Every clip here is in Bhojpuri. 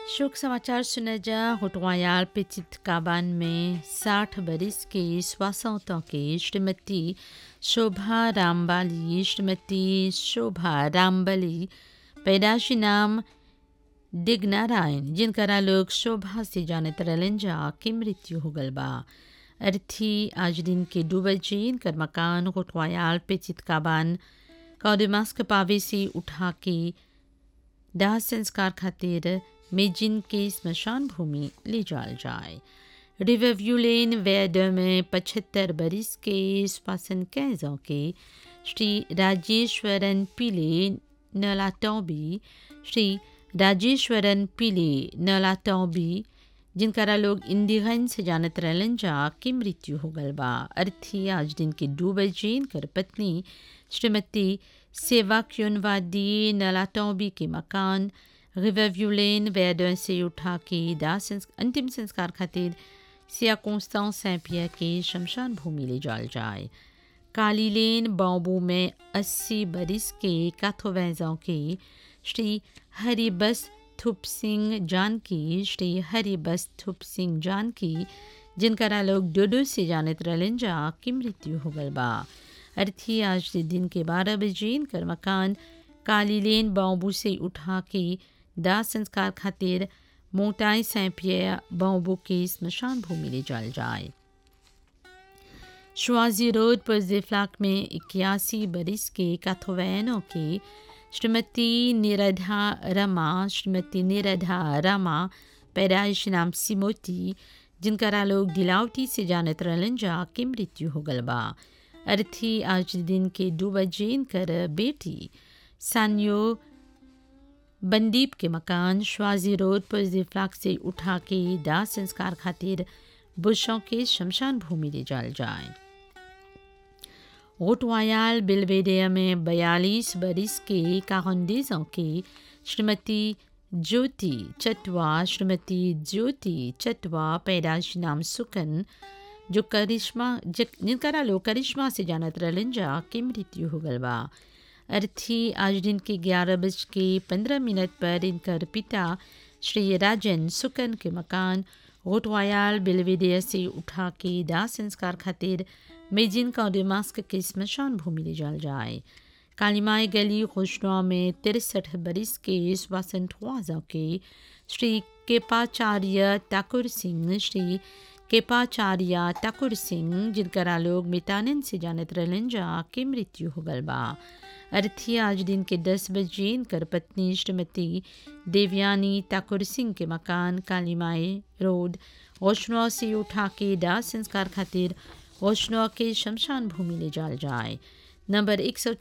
शोक समाचार सुना जा होटवायाल पेचित काबान में साठ बरिस के स्वासौतों के श्रीमती शोभा रामबाली श्रीमती शोभा रामबली पैदाशी नाम दिग्नारायण जिनकरा लोग शोभा से जानत रहलन जा की मृत्यु हो गल बा अर्थी आज दिन के दो बजे इनकर मकान होटवायाल पेचित काबान कौदिमास के पावे से उठा के दाह संस्कार खातिर मेजिन के स्मशान भूमि ले जाल जाए रिवरव्यू लेन वैद में पचहत्तर बरिस के स्वासन कैजों के श्री राजेश्वरन पिले नलाटौबी श्री राजेश्वरन पिले नलाटौबी जिनकरा लोग इंदिगन से जानत रहलन जा की मृत्यु हो गल बा अर्थी आज दिन के दो बजे इनकर पत्नी श्रीमती सेवा क्योनवादी नलाटौबी के मकान रिवरव्यू लेन वैदन से उठा के दाह संस, अंतिम संस्कार खातिर सिया कोस्तां सैंपिया के शमशान भूमि ले जाल जाए काली लेन बाबू में अस्सी बरिस के काथोवैजों के श्री हरिबस थुप सिंह जानकी श्री हरिबस थुप सिंह जानकी जिनकरा लोग डोडो से जानत रहलन जा की मृत्यु हो गल बा अर्थी आज दिन के बारह बजे इनकर मकान काली लेन बाबू से उठा के दाह संस्कार खातिर मोटाई सैंपिया बाबू के स्मशान भूमि ले जाल जाए शुआजी रोड पर जिफ्लाक में इक्यासी बरिस के काथोवैनों के श्रीमती निरधा रमा श्रीमती निरधा रमा पैदाइश नाम सिमोती जिनकरा लोग दिलावटी से जानत रहलन जा की मृत्यु हो गल बा अर्थी आज दिन के दो बजे इनकर बेटी सान्यो बंदीप के मकान श्वाजी रोड पर जिफ्लाक से उठा के दाह संस्कार खातिर बुशों के शमशान भूमि ले जाल जाए ओटवायाल बिलवेडिया में बयालीस बरिस के काहंदेजों के श्रीमती ज्योति चटवा श्रीमती ज्योति चटवा पैदाश नाम सुकन जो करिश्मा जिनकरा लोग करिश्मा से जानत रहलन जा की मृत्यु हो गल बा अर्थी आज दिन के ग्यारह बज के पंद्रह मिनट पर इनकर पिता श्री राजन सुकन के मकान गोटवायाल बिलवेदिया से उठा के दाह संस्कार खातिर मेजिन का मास्क के स्मशान भूमि ले जाल जाए कालीमाई गली खुशनुआ में तिरसठ बरिस के स्वासन ख्वाजा के श्री केपाचार्य ठाकुर सिंह श्री केपाचार्य ठाकुर सिंह जिनकरा लोग मितानन से जानत रहलन जा के मृत्यु हो गल बा अर्थी आज दिन के दस बजे इनकर पत्नी श्रीमती देवयानी ठाकुर सिंह के मकान कालीमाई रोड रोशनौ से उठा के दाह संस्कार खातिर रोशनौ के शमशान भूमि ले जाल जाए नंबर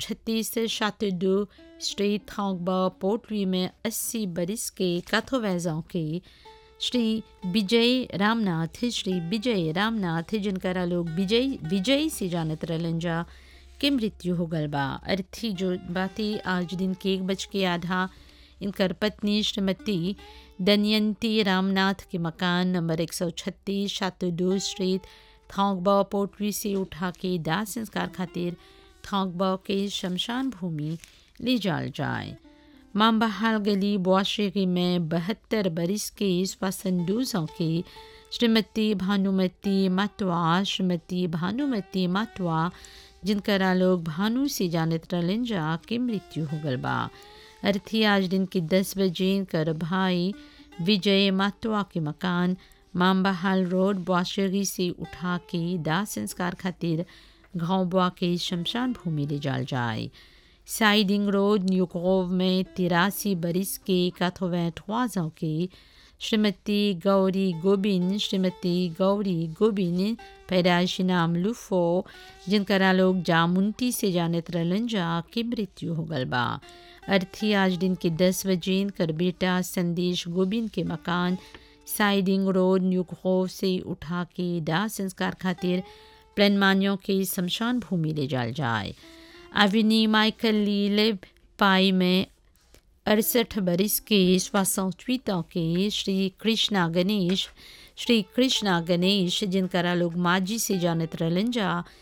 136 शाते दो स्ट्रीट थोंगबा पोटरी में 80 बरिस के काथोवैजों के श्री विजय रामनाथ श्री विजय रामनाथ जिनकरा लोग विजय विजय से जानत रहलन जा के मृत्यु हो गल बा अर्थी जो बाती आज दिन के एक बज के आधा इनकर पत्नी श्रीमती दनयंती रामनाथ के मकान नंबर 136 शातुदू स्ट्रीट थोंगबा पोटरी से उठा के दाह संस्कार खातिर थोंगबा के शमशान भूमि ले जाल जाए मामबहाल गली बुआशेरी में बहत्तर बरिस के स्वासंदूजों के श्रीमती भानुमती मातवा श्रीमती भानुमती मातवा जिनकरा लोग भानु से जानत रहलन जा के मृत्यु हो गल बा अर्थी आज दिन के दस बजे कर भाई विजय मातवा के मकान मामबहाल रोड बुआशेरी से उठा के दाह संस्कार खातिर गाँव बुआ के शमशान भूमि ले जाल जाए साइडिंग रोड न्यूकोव में तिरासी बरिस के काथोवैठवाजों के श्रीमती गौरी गोबिन श्रीमती गौरी गोबिन पैदाइशी नाम लुफो जिनकरा लोग जामुनती से जानत रहलन जा की मृत्यु हो गल बा अर्थी आज दिन के दस बजे कर बेटा संदेश गोबिन के मकान साइडिंग रोड न्यूकोव से उठा के दाह संस्कार खातिर प्लनमानियों के शमशान भूमि ले जाल जाए अविनी माइकल लीले पाई में अड़सठ बरिस के स्वासौचवीतों के श्री कृष्णा गणेश श्री कृष्णा गणेश जिनकरा लोग माजी से जानत रहलन जा